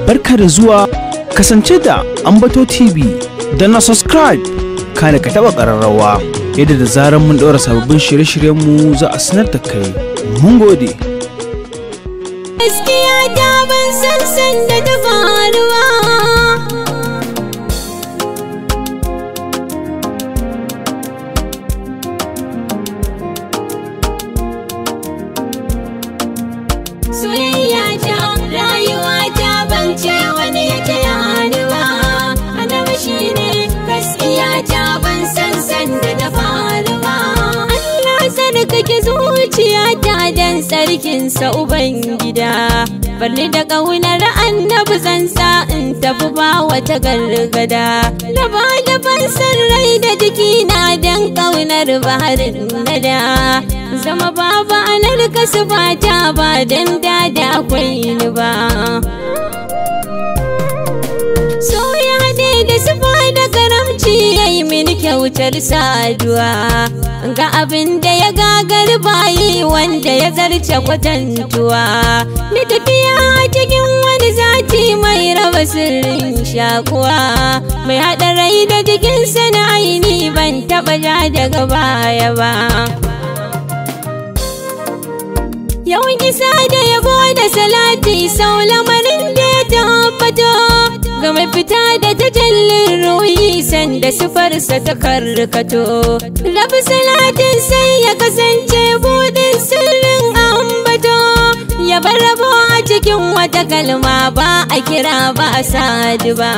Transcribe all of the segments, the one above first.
barka da zuwa kasance da ambato tv da na subscribe kana ka taba ƙararrawa yadda da zarar mun ɗora sababbin shirye-shiryenmu za a sanar da kai mun gode gaskiya ta ban san san da ta faruwa soyayya ta rayuwa ta ban ce wani ya taya ni ba annabi shine gaskiya ta ban san san da ta faruwa Allah sarkake zuciyata dan sarkinsa ubangida barni da ƙaunar annabi zan sa in tafi ba wata gargada na ba da fansar rai da jikina dan ƙaunar baharin nada zama babu anar kasu fata ba dan da da akwai ni ba so ya haɗe da sufa da karamci ya yi mini kyautar saduwa ga abin da ya gagar bayi wanda ya zarce kwatantuwa ni tafiya cikin wani zati mai raba sirrin shakuwa mai haɗa rai da jikinsa na aini ban taɓa ja daga baya ba Yawan isa da yabo da salati sau lamarin da ya tabbato ga mai fita da tajallin ruhi sanda sufarsa ta karkato. Rabi salatin sai ya kasance budin sirrin ambato ya bar rabo a cikin wata kalma ba a kira ba a sadu ba.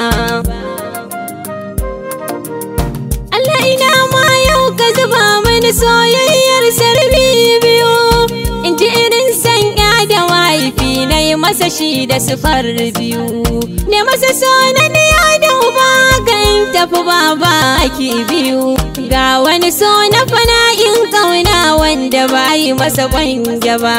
Allah ina ma yau ka zuba mani soyayyar sarbi biyu in ji irin sanya da wifi na yi masa shi da sufar biyu ne masa so na niya da uba kan tafi baba ki biyu ga wani so na fana'in kauna wanda ba yi masa kwange ba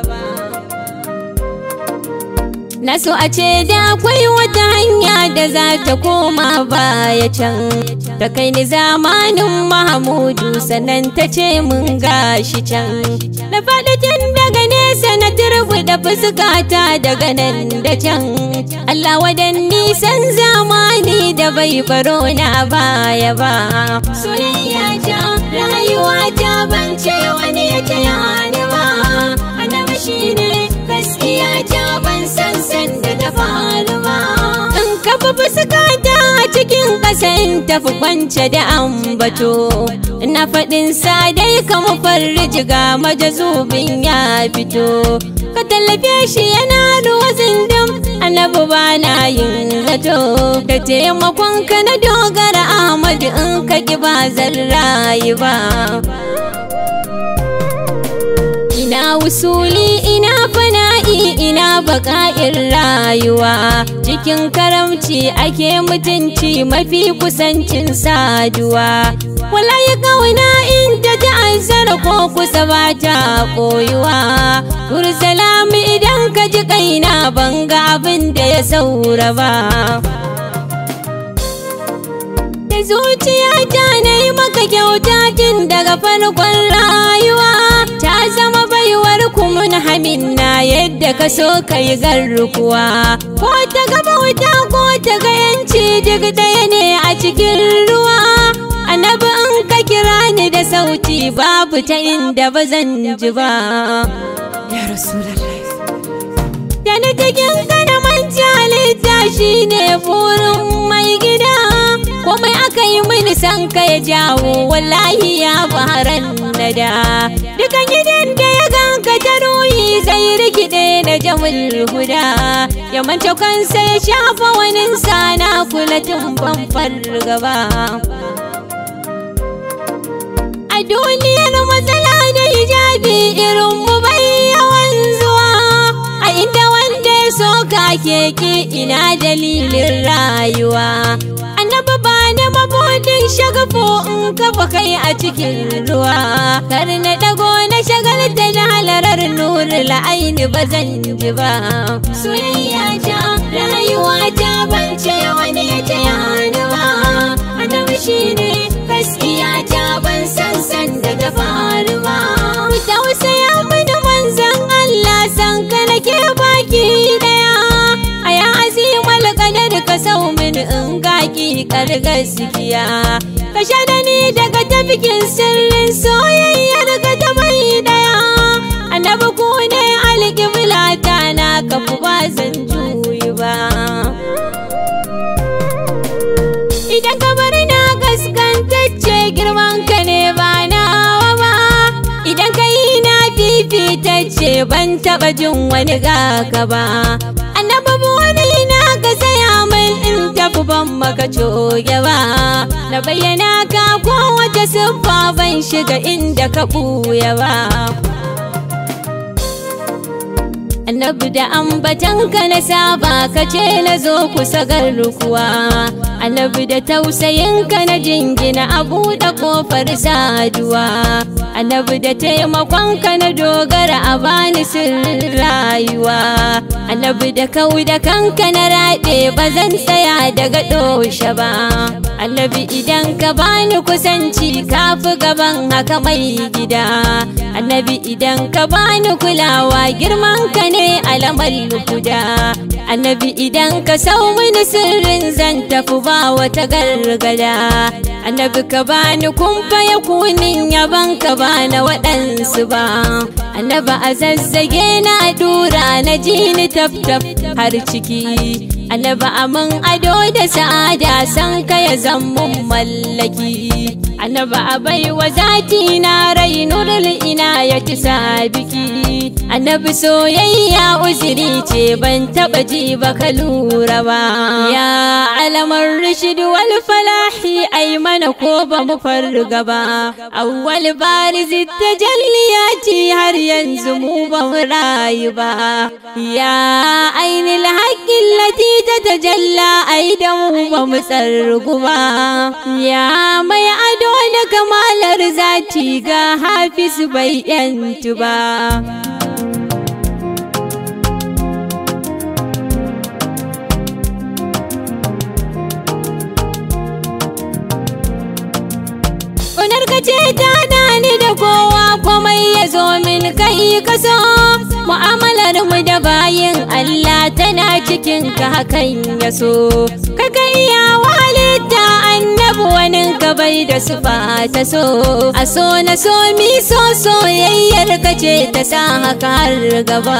Na so a ce da akwai wata hanya da za ta koma baya can Ta kai ni zamanin Mahamudu sannan ta ce mun gashi can Na faɗi tun daga nesa na turbi da fuskata daga nan da can Allah wadan nisan zamani da bai baro na baya ba Soyayya ta rayuwa ta ban ce wani ya taya ni ba Annabi shine gaskiya ta ban san san da ta faru ba. In kafa fuskata a cikin ƙasan tafi kwance da ambato. Na faɗin sa dai kama farji ga majazubin ya fito. Ka tallafe shi yana ruwa zindam annabi ba na yin zato. Da taimakon ka na dogara Ahmadu in ka ki ba zan rayu ba. ina wusuli ina fana'i ina baka'in rayuwa cikin karamci ake mutunci mafi kusancin saduwa wallahi kauna in ta ta'azzara ko kusa ba ta koyuwa kursalami idan ka ji kaina ban ga abin da ya saura ba da zuciyata na yi maka kyauta tun daga farkon rayuwa ta zama baiwar kumun haminna yadda ka so ka yi garkuwa ko ta gaba wuta ko ta ga yanci duk ɗaya ne a cikin ruwa annabi in ka kira ni da sauti babu ta inda ba zan ji ba ya rasulallah da na cikin kana manja shi ne burin mai gida komai aka yi mini san ka ya jawo wallahi ya baharan nada dukan gidan da ya ganka ta ruhi zai rikide da jamul huda ya manta kansa ya shafa wani sana kula tun ban fargaba a duniyar matsala da hijabi irin mu bai yawan zuwa a inda wanda ya so ka keke ina dalilin rayuwa annabi ba na mabudin shagafo in kafa kai a cikin ruwa kar na dago na shagalta da halarar nuri la'aini ba zan ji ba soyayya ta rayuwa ta ban ce wani ya taya ni ba annabi shine gaskiya ta ban san san da ta faru ba tausaya mini manzan Allah san ka nake baki daya a ya azim hakikar gaskiya ka sha da ni daga tafikin sirrin soyayyar ka ta mai daya annabi ku ne alƙibla ta na kafu ba zan juyi ba idan ka bar na gaskantacce girman ka ne ba nawa ba idan ka yi na fifitacce ban taɓa jin wani gaka ba annabi wani na ka saya min in tafi ban maka coge ba na bayyana ka kowace siffa ban shiga inda ka ɓuya ba annabi da ambatanka na saba ka ce na zo kusa garkuwa annabi da tausayinka na jingina a buɗe ƙofar saduwa annabi da taimakonka na dogara a bani sirrin rayuwa annabi da kau da kanka na raɗe ba zan tsaya daga ɗoshe ba annabi idan ka bani kusanci ka fi gaban haka mai gida annabi idan ka bani kulawa girman ka ne alamar guda annabi idan ka sau mini sirrin zan tafi ba wata gargada annabi ka bani kumfa ya kunin yaban ka bana waɗansu ba annabi a zazzage na dura na ji ni taf taf har ciki annabi amin ado da sa'ada san ka ya zammun mallaki annabi a baiwa zati na rai nurul ina ya ci sabiki annabi soyayya uziri ce ban taba ji ba ka lura ba ya alamar rishid wal falahi ai mana ko ba mu farga ba awwal barizi tajalliyati har yanzu mu ba mu rayu ba ya ainil haqqin lati tatajalla ai da mu ba mu tsargu ba ya mai ado da kamalar zati ga hafiz bai yantu ba Ƙunar ka ce ta dani da kowa komai ya zo min kai kaso mu'amalar mu da bayin Allah tana cikin ka hakan ya so ka kai ya walita annabi wani ka bai da sufa ta so a so na so mi so soyayyar ka ce ta sa haka har gaba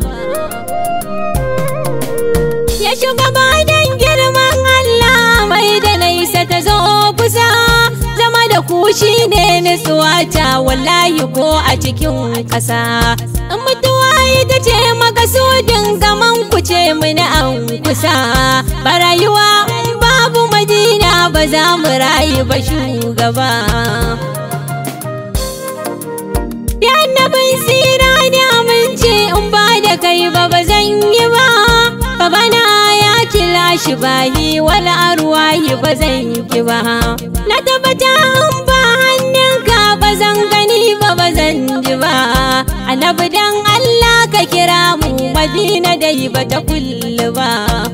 ya shugaba don girman Allah mai da naisa ta zo kusa zama da ku shi ne nutsuwa ta wallahi ko a cikin ƙasa in mutuwa ita ce makasudin gaman ku ce mini an kusa ba rayuwa babu madina ba za mu rayu ba shugaba ya annabin tsira ne amince in ba da kai ba ba zan yi ba babana ya kira shi bayi wala arwahi ba zan ki ba na tabbata an ba hannunka ba zan gani ba ba zan ji ba annabi dan Allah ka kira mu madina dai ba ta kullu ba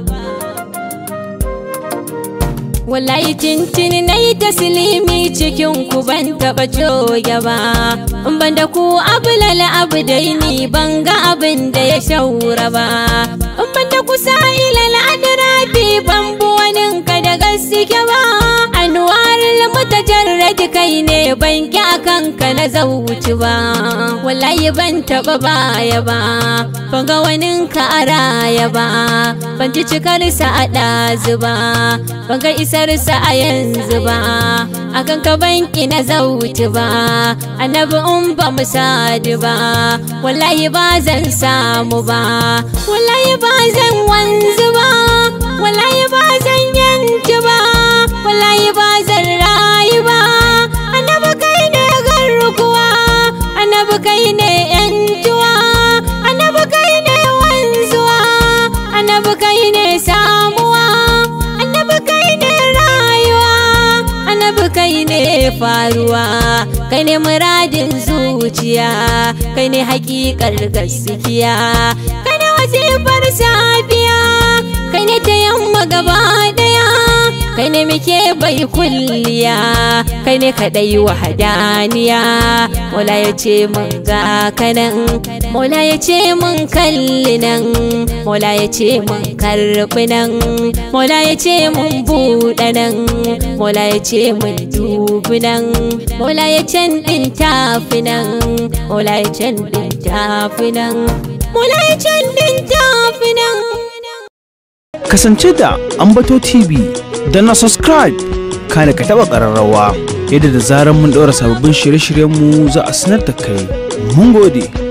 wallahi tintini na yi taslimi cikin ku ban taɓa coge ba in ban da ku abulal abu dai ni ban ga abin da ya shaura ba in ban da ku sa'ilal adrabi ban bu wani ka da gaske ba anwarul mutajarrad kai ne ban ki akan ka na zauci ba wallahi ban taɓa baya ba ban ga wani ka a raya ba ban ji cikar sa a ɗazu ba ban ga isarsa a yanzu ba akan ka banki na zauci ba annabi in ba mu sadu ba wallahi ba zan samu ba wallahi ba zan wanzu ba wallahi ba zan yanci ba wallahi ba zan rayu ba annabi kai ne garkuwa annabi kai ne yantuwa annabi kai ne wanzuwa annabi kai ne samuwa annabi kai ne rayuwa annabi kai ne faruwa kai ne muradin zuciya kai ne hakikar gaskiya kai ne wasifar safiya kai ne ta yamma gaba daya kai ne muke bai kulliya kai ne kaɗai wahadaniya mola ya ce mun ga kanan mola ya ce mun kalli nan mola ya ce mun karɓi nan mola ya ce mun buɗe nan mola ya ce mun dubi nan mola ya can ɗin tafi nan mola ya can ɗin tafi nan mola ya can ɗin tafi nan kasance da ambato tv da na subscribe kana ka taba ƙararrawa yadda da zarar mun ɗora sababbin shirye-shiryenmu za a sanar da kai mun gode